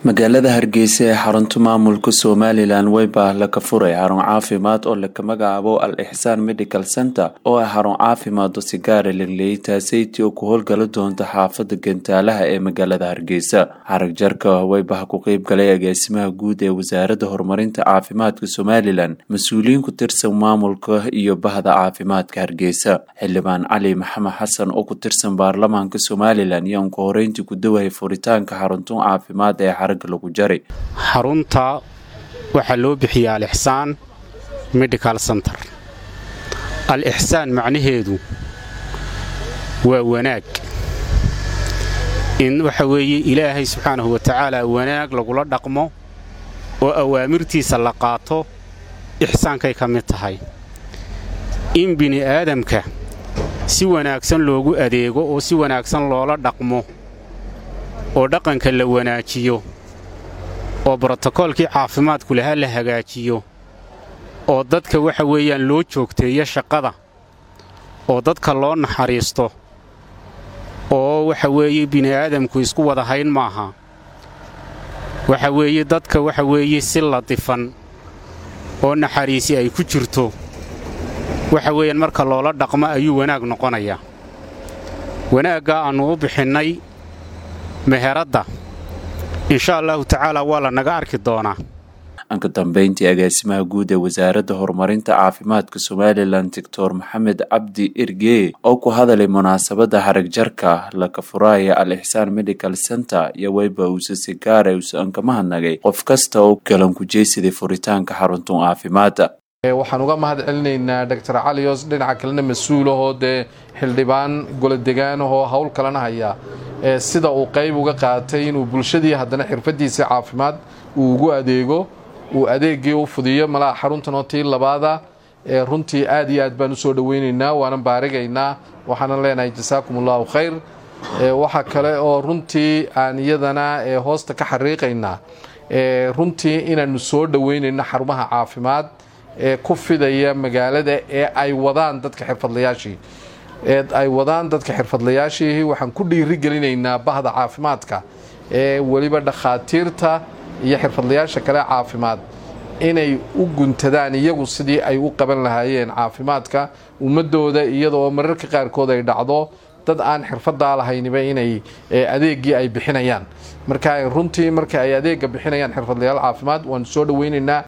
magaalada hargeysa ee xarunta maamulka somalilan weybaa laga furay xarun caafimaad oo laga magacaabo al ixsaan medical center oo ah xarun caafimaad oo sigaara lagleeyay taaseyti oo ku howlgala doonta xaafada gantaalaha ee magaalada hargeysa xarag jarka weybaha ku qeyb galay agaasimaha guud ee wasaaradda horumarinta caafimaadka somalilan mas-uuliyiin ku tirsan maamulka iyo bahda caafimaadka hargeysa xildhibaan cali maxamed xasan oo ku tirsan baarlamaanka somalilan iyo anku horeyntii ku dawayay furitaanka xaruntun caafimaad ee xarunta waxaa loo bixiya al-ixsaan medical center al-ixsaan macnaheedu waa wanaag in waxa weeye ilaahay subxaanahu wa tacaala wanaag lagula dhaqmo oo awaamirtiisa la qaato ixsaankay ka mid tahay in bini'aadamka si wanaagsan loogu adeego oo si wanaagsan loola dhaqmo oo dhaqanka la wanaajiyo oo brotokoolkii caafimaadku lahaa la hagaajiyo oo dadka waxa weeyaan loo joogteeyo shaqada oo dadka loo naxariisto oo waxa weeye bini'aadamku isku wada hayn maaha waxa weeye dadka waxa weeye si latifan oo naxariisi ay ku jirto waxa weeyaan marka loola dhaqmo ayuu wanaag noqonayaa wanaaggaa aannu u bixinnay meheradda insha allahu tacaala waa la naga arki doonaa anka dambeyntii agaasimaha guud ee wasaaradda horumarinta caafimaadka somalilan doctor maxamed cabdi ergee oo ku hadalay munaasabadda harag jarka laka furaaya al ixsaan medical center iyo weyba uuse sigaare uuse anka mahadnagay qof kasta oo galan ku jeysaday furitaanka xaruntun caafimaadda waxaan uga mahad celinaynaa doctor caliyos dhinaca kalena mas-uulahoo dee xildhibaan goladegaanahoo howl kalena haya sida uu qayb uga qaatay inuu bulshadii haddana xirfadiisii caafimaad uu ugu adeego uu adeegii u fudiyo malaha xaruntanoo tii labaada runtii aad iyo aad baan usoo dhaweynaynaa waanan baarigaynaa waxaanan leenahay jasaakum allahu khayr waxa kale oo runtii aan iyadana hoosta ka xariiqaynaa runtii inaanu soo dhaweynayno xarumaha caafimaad ee ku fidaya magaalada ee ay wadaan dadka xirfadlayaashii ee ay wadaan dadka xirfadlayaashii waxaan ku dhiirigelinaynaa bahda caafimaadka ee weliba dhakhaatiirta iyo xirfadlayaasha kale caafimaad inay u guntadaan iyagu sidii ay u qaban lahaayeen caafimaadka ummadooda iyadoo mararka qaarkood ay dhacdo dad aan xirfadaa lahayniba inay adeegii ay bixinayaan marka runtii marka ay adeega bixinayaan xirfadlayaal caafimaad waanu soo dhaweynaynaa